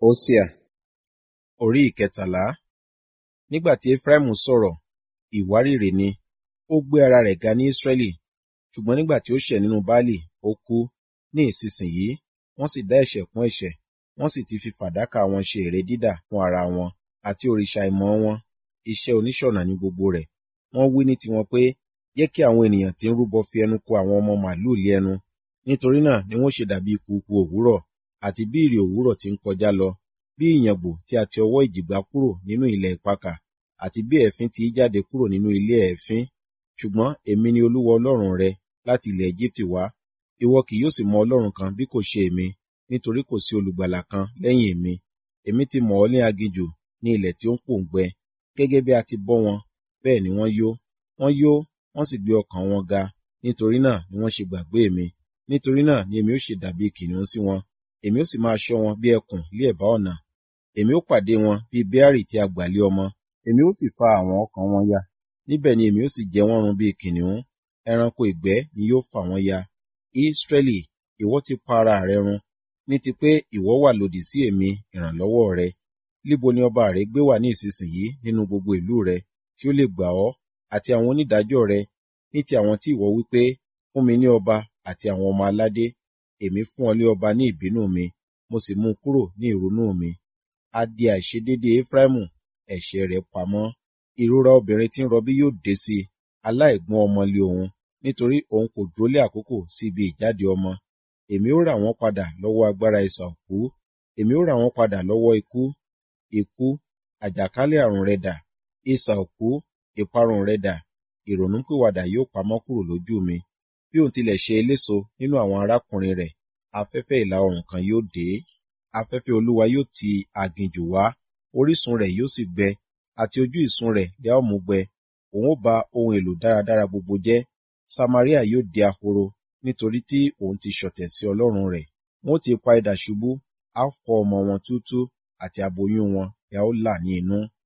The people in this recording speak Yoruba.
Hósíà orí ìkẹtàlá Nígbà tí Efraimu sọ̀rọ̀, ìwárìrì ni, ó gbé ara rẹ̀ ga ní Israẹli, ṣùgbọ́n nígbà tí ó ṣẹ̀ nínú Baálì, ó kú. Ní ìsinsìnyí, wọ́n sì dá ẹ̀ṣẹ̀ kún ẹ̀ṣẹ̀, wọ́n sì ti fi fàdákà wọn ṣe ère dídà fún ara wọn, àti òrìṣà ìmọ̀ wọn, iṣẹ́ oníṣọ̀nà ní gbogbo rẹ̀. Wọ́n wí ní tiwọn pé, jẹ́ kí àwọn ènìyàn tí ń rúbọ fi ẹnu ko àwọn ọmọ màlúù lé ẹnu. Nítorí náà ni wọ́n ṣe dàbí kùukùu òwúrọ̀, àti bí ìrì òwúrọ̀ tí ń kọjá lọ, bí ìyàngbò tí a ti ọwọ́ ìjì gbá kúrò nínú ilẹ̀ ìpakà, àti bí èéfín ti í jáde kúrò nínú ilé èéfín. Ṣùgbọ́n èmi ni Olúwa Ọlọ́run rẹ láti ilẹ̀ Ejibiti wá. Ìwọ kì yóò sì mọ Ọlọ́run kan bí kò ṣe èmi, nítorí kò sí olùgbàlà kan lẹ́yìn èmi. Èmi ti mọ̀ ọ́ ní aginjù, ní ilẹ̀ tí ó ń pòǹgbẹ. Gẹ́gẹ́ bí a ti bọ́ wọn, bẹ́ẹ̀ ni wọ́n yó. Wọ́n yó, wọ́n sì gbé ọkàn wọn ga, nítorí náà ni wọ́n ṣe gbàgbé mi. Nítorí náà ni èmi ó ṣe dàbí kìnnìún sí wọn. Èmi ó sì máa ṣọ́ wọn bí ẹkùn lé ẹ̀bá ọ̀nà. Èmi ó pàdé wọn bí beari tí a gbà lé ọmọ. Èmi ó sì fa àwọn ọkàn wọn ya. Níbẹ̀ ni èmi ó sì jẹ wọ́n run bí kìnnìún. Ẹranko ìgbẹ́ ni yóò fà wọ́n ya. Israẹli, ìwọ ti pa ara rẹ run, ní ti pé ìwọ wà lòdì sí èmi ìrànlọ́wọ́ rẹ. Líbo ni ọba rẹ gbé wà ní ìsinsìnyí nínú gbogbo ìlú rẹ, tí ó lè gbà ọ́, àti àwọn onídàájọ́ rẹ, ní ti àwọn tí ìwọ wí pé, fún mi ní ọba àti àwọn ọmọ aládé. Èmi fún ọ lé ọba ní ìbínú mi, mo sì mú un kúrò ní ìrunú mi. A di àìṣedéédé Efraimu, ẹ̀ṣẹ̀ rẹ̀ pamọ́. Ìrora obìnrin tí ń rọbí yóò dé sí i, aláìgbọ́n ọmọ lé òun, nítorí òun kò dúró lé àkókò sí ibi ìjáde ọmọ. Èmi ó rà wọ́n padà lọ́wọ́ agbára isà òkú. Èmi ó rà wọ́n padà lọ́wọ́ ikú. Ikú, àjàkálẹ̀ àrùn rẹ dà. Isà òkú, ìparun rẹ dà. Ìrònúpìwàdà yóò pamọ́ kúrò lójú mi. Bí òun tilẹ̀ ṣe eléso nínú àwọn arákùnrin rẹ̀, afẹ́fẹ́ ìlà oòrùn kan yóò dé. Afẹ́fẹ́ Olúwa yóò ti aginjù wá, orísun rẹ̀ yóò sì gbẹ, àti ojú ìsun rẹ̀ lẹ ó mú gbẹ. Òun ó ba ohun èlò dáradára gbogbo jẹ́. Samaria yóò di ahoro, nítorí tí òun ti ṣọ̀tẹ̀ sí Ọlọ́run rẹ̀. Wọ́n ó ti ipa idà ṣubú, a ó fọ́ ọmọ wọn túútúú, àti aboyún wọn ni a ó là ní inú.